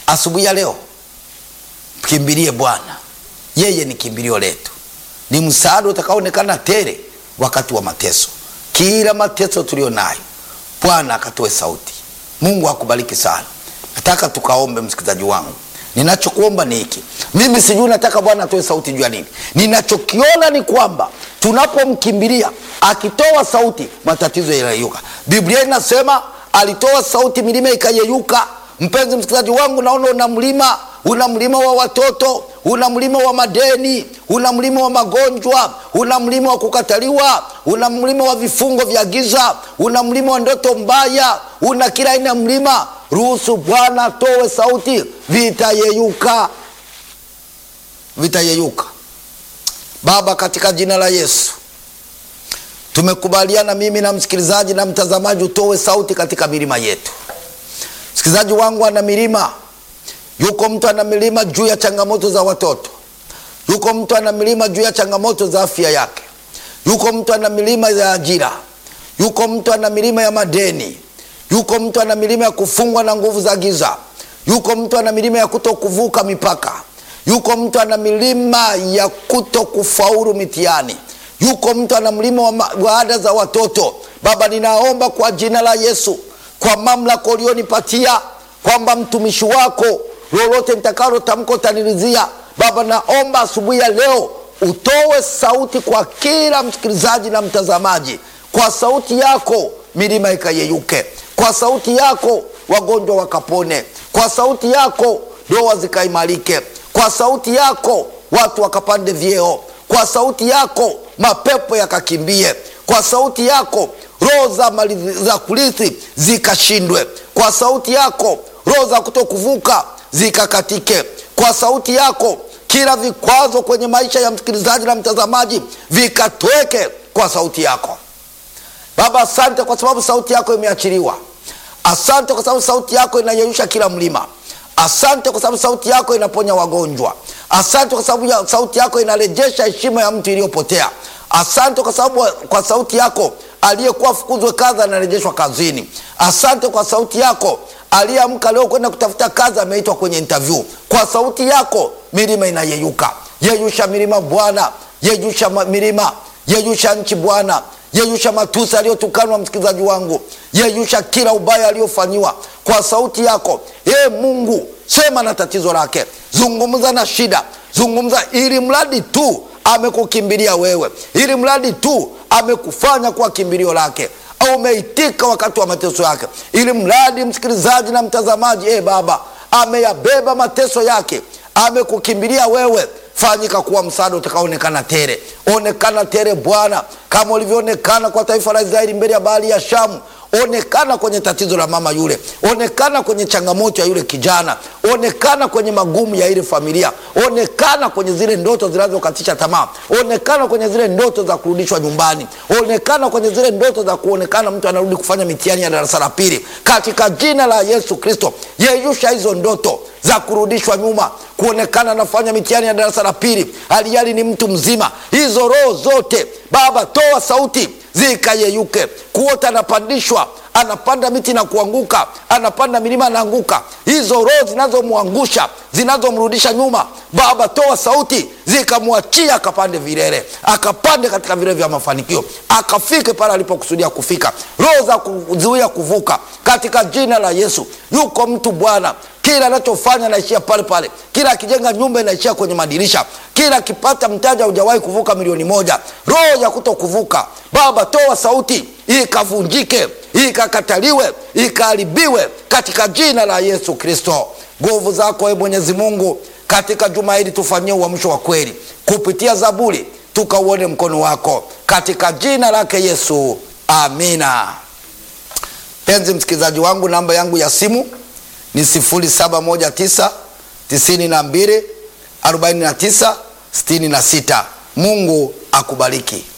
asubuhi ya leo kimbilie Bwana, yeye ni kimbilio letu, ni msaada utakaoonekana tele wakati wa mateso. Kila mateso tulio nayo, Bwana akatoe sauti. Mungu akubariki sana. Nataka tukaombe, msikilizaji wangu, ninachokuomba ni hiki. Mimi sijui nataka Bwana atoe sauti juu ya nini. Ninachokiona ni kwamba tunapomkimbilia akitoa sauti, matatizo yanayeyuka. Biblia inasema alitoa sauti, milima ikayeyuka. Mpenzi msikilizaji wangu, naona una mlima, una mlima wa watoto, una mlima wa madeni, una mlima wa magonjwa, una mlima wa kukataliwa, una mlima wa vifungo vya giza, una mlima wa ndoto mbaya, una kila aina ya mlima. Ruhusu Bwana atoe sauti, vitayeyuka, vitayeyuka. Baba, katika jina la Yesu tumekubaliana mimi na msikilizaji na mtazamaji, utoe sauti katika milima yetu. Msikilizaji wangu ana milima, yuko mtu ana milima juu ya changamoto za watoto, yuko mtu ana milima juu ya changamoto za afya yake, yuko mtu ana milima ya ajira, yuko mtu ana milima ya madeni, yuko mtu ana milima ya kufungwa na nguvu za giza, yuko mtu ana milima ya kuto kuvuka mipaka, yuko mtu ana milima ya kuto kufaulu mitihani yuko mtu ana mlima wa, wa ada za watoto. Baba, ninaomba kwa jina la Yesu, kwa mamlaka ulionipatia kwamba mtumishi wako lolote nitakalo tamko utanirizia. Baba, naomba asubuhi ya leo utoe sauti kwa kila msikilizaji na mtazamaji. Kwa sauti yako milima ikayeyuke, kwa sauti yako wagonjwa wakapone, kwa sauti yako ndoa zikaimarike, kwa sauti yako watu wakapande vyeo, kwa sauti yako mapepo yakakimbie, kwa sauti yako roho za mali za kurithi zikashindwe, kwa sauti yako roho za kutokuvuka zikakatike, kwa sauti yako kila vikwazo kwenye maisha ya msikilizaji na mtazamaji vikatweke kwa sauti yako. Baba, asante kwa sababu sauti yako imeachiliwa. Asante kwa sababu sauti yako inayeyusha kila mlima. Asante kwa sababu sauti yako inaponya wagonjwa. Asante kwa sababu ya sauti yako inarejesha heshima ya mtu iliyopotea. Asante kwa sababu kwa sauti yako aliyekuwa fukuzwe kazi anarejeshwa kazini. Asante kwa sauti yako aliyeamka leo kwenda kutafuta kazi ameitwa kwenye interview. Kwa sauti yako milima inayeyuka. Yeyusha milima Bwana, yeyusha milima, yeyusha nchi Bwana, yeyusha matusi aliyotukanwa msikilizaji wangu, yeyusha kila ubaya aliyofanyiwa kwa sauti yako. Ee Mungu, sema na tatizo lake, zungumza na shida, zungumza ili mradi tu amekukimbilia wewe, ili mradi tu amekufanya kuwa kimbilio lake au umeitika wakati wa mateso yake, ili mradi msikilizaji na mtazamaji, ee Baba, ameyabeba mateso yake, amekukimbilia wewe fanyika kuwa msaada utakaoonekana tere. Onekana tere Bwana, kama ulivyoonekana kwa taifa la Israeli mbele ya bahari ya Shamu. Onekana kwenye tatizo la mama yule, onekana kwenye changamoto ya yule kijana, onekana kwenye magumu ya ile familia, onekana kwenye zile ndoto zinazokatisha tamaa, onekana kwenye zile ndoto za kurudishwa nyumbani, onekana kwenye zile ndoto za kuonekana mtu anarudi kufanya mitihani ya darasa la pili, katika jina la Yesu Kristo. Yeyusha hizo ndoto za kurudishwa nyuma, kuonekana anafanya mitihani ya darasa la pili, hali ni mtu mzima. Hizo roho zote Baba, toa sauti zikayeyuke. Kuota anapandishwa, anapanda miti na kuanguka, anapanda milima anaanguka. Hizo roho zinazomwangusha, zinazomrudisha nyuma, Baba, toa sauti zikamwachia, akapande vilele, akapande katika vilele vya mafanikio, akafike pale alipokusudia kufika. Roho za kuzuia kuvuka, katika jina la Yesu. Yuko mtu Bwana kila anachofanya naishia pale pale, kila akijenga nyumba inaishia kwenye madirisha, kila akipata mtaji haujawahi kuvuka milioni moja. Roho ya kuto kuvuka, Baba, toa sauti ikavunjike, ikakataliwe, ikaharibiwe katika jina la Yesu Kristo. Nguvu zako, e Mwenyezi Mungu, katika juma hili tufanyie uamsho wa kweli kupitia Zaburi, tukauone mkono wako katika jina lake Yesu, amina. Penzi msikilizaji wangu, namba yangu ya simu ni 0719 92 49 66. Mungu akubariki.